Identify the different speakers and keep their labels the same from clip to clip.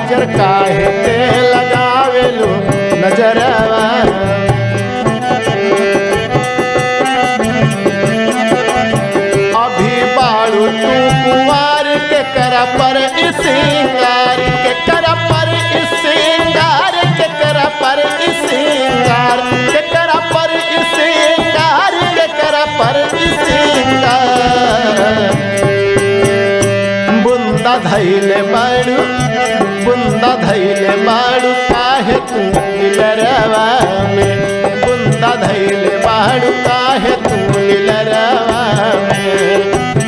Speaker 1: काजर काहे के लगावेलू नजरवा अभी बाड़ू तू कुंवार के कर पर इस सिंगार के कर पर इस सिंगार के कर पर इस सिंगार के कर पर इस सिंगार के कर पर इस सिंगार बुंदा धैले बाड़ू बुंदा धैले बाड़ू काहे तू नीलरवा में बुंदा धैले बाड़ू काहे तू नीलरवा में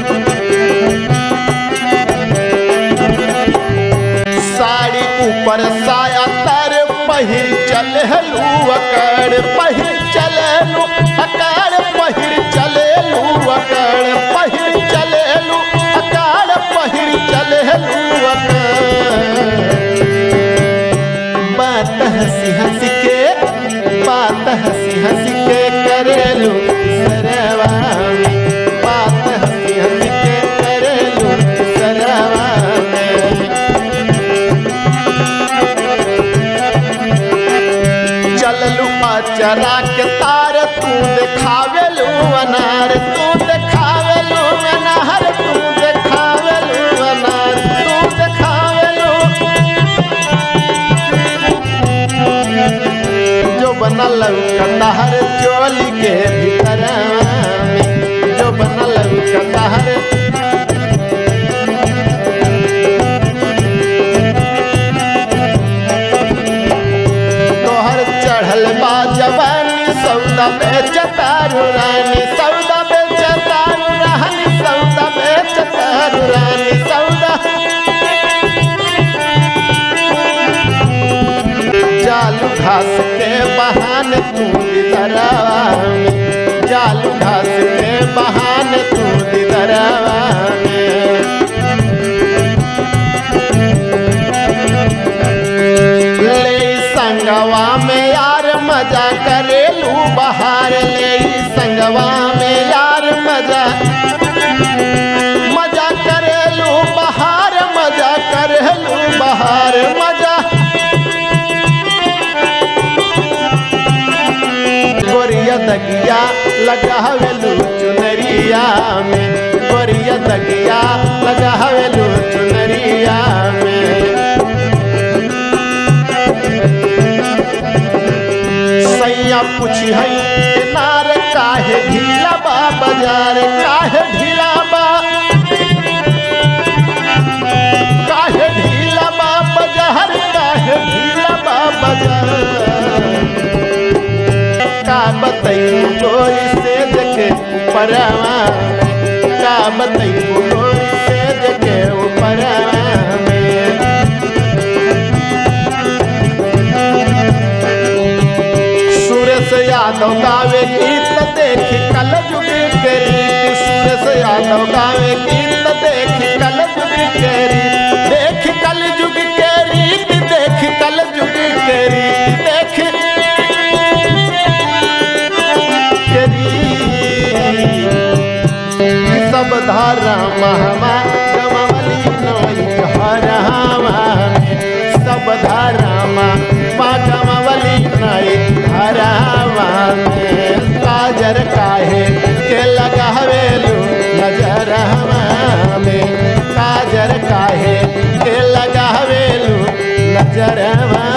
Speaker 1: साड़ी ऊपर साया तर पहिर चल हलू अकड़ पहिर चलू अकड़ पहिर चलेलू अकड़ पहिर चलेलू अकड़ पहिर चलेलू अकड़ बात हंसी हंसी के बात हंसी हंसी के करेलू सरवा में बात हंसी हंसी के करेलू सरवा में चललू चरा के तार तू देखावेलू अनार तू देखावेलू अनार तू देखावेलू अनार तू देखावेलू जो बनल कटहर चोली के भीतर में जो बनल कटहर तोहर चढ़ल बा जवानी सौदा बेचतारू रानी सौदा बेचतारू रानी सौदा बेचतारू रानी सौदा जालू घास के बहाने तू दिदरवा में जालू घास के बहाने तू दिदरवा में ले संगवा में यार मजा करेलू बहार ले संगवा में यार मजा मजा करेलू बहार मजा करेलू बहार मजा गोरिया दगिया लगावेलू चुनरिया में गोरिया दगिया लगावेलू चुनरिया में सैया पूछी है नार काहे ढीला बा बाजार काहे ढीला बा काहे ढीला बा बाजार काहे ढीला बा बाजार का बताई गोरी से देखे ऊपरवा का बताई गोरी से देखे ऊपरवा में सुरेश यादव गावे गीत देखी कल जुग के रीत सुरेश यादव गावे गीत देखी कल जुग के रीत देख कल जुग के रीत देख कल जुग के रीत देख के रीत सब धारा महमा गमवली नोई हरहावा सब धारा मा गमवली नई हरहावा में काजर काहे के लगावेलू नजर में काजर काहे के लगावेलू नजर